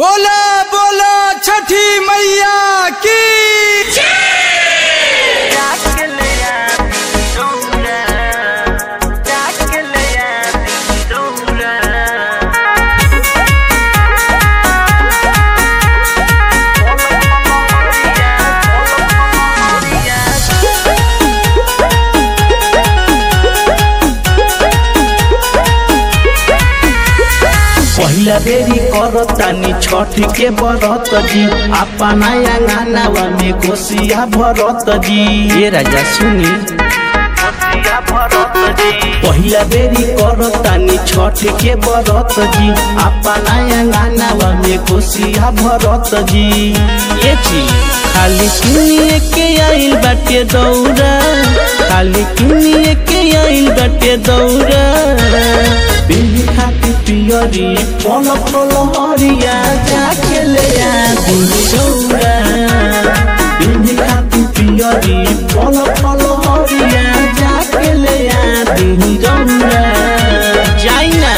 बोला बोला छठी मैया की पहिला बेरी करतानी छठ के बरत जी अपना अंगनावा में कोसिया भरत जी ये राजा सुनी पहिला बेरी करतानी छठ के बरत जी अपना अंगनावा में कोसिया भरत जी ये जी खाली किनिए के आइल बाटे दौरा खाली किनिए के आइल बाटे दौरा बिल्ली खाती पियरी पल पल हरिया जाके ले आदि दौरा बिल्ली खाती पियरी पल पल हरिया जाके ले आदि दौरा जाई ना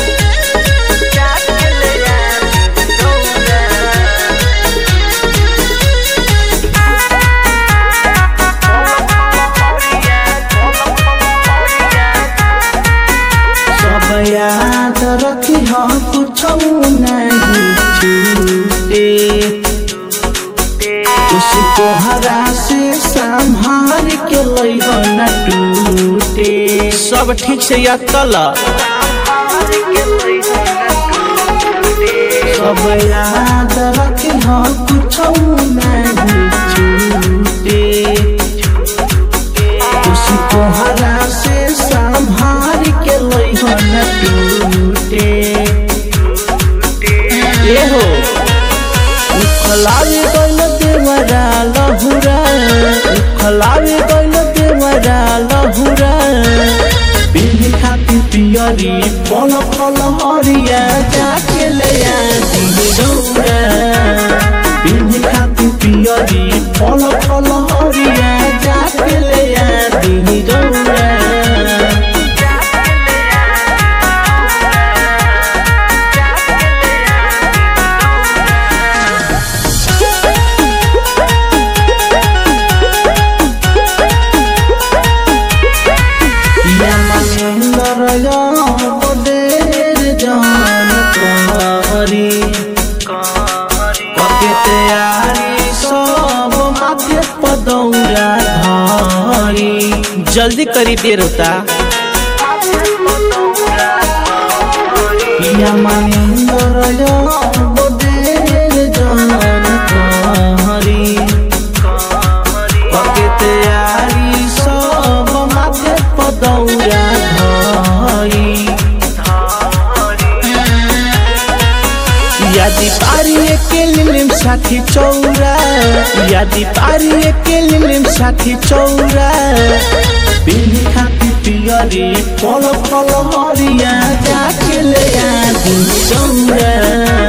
सब याद रखी हम कुछ नहीं छूटे उसको हरा से संभाल के लइह न टूटे सब ठीक से याद कला सब याद रखी हम कुछ नहीं छूटे उसको हरा से संभाल के लइह न टूटे ए हो उखलावे गइल देवरा लहुरा उखलावे गइल देवरा लहुरा बिल्ली खाती पियरी पल पल हरिया जाके ले आदि दौरा बिल्ली खाती पियरी पल पल हरिया जाके ले आदि दौरा या मनेंदर बदेर जान कहरी पके तैयारी सब माथे पदौरा धरी जल्दी करी देर होता या मनेंदर बदेर जान कहरी पके तैयारी सब माथे पदौरा धरी यादी पारी के लिलिम साथी चौरा यादी पारी के लिलिम साथी चौरा बिल्ली खाती पियरी पल पल हरिया जाके ले आदि चौरा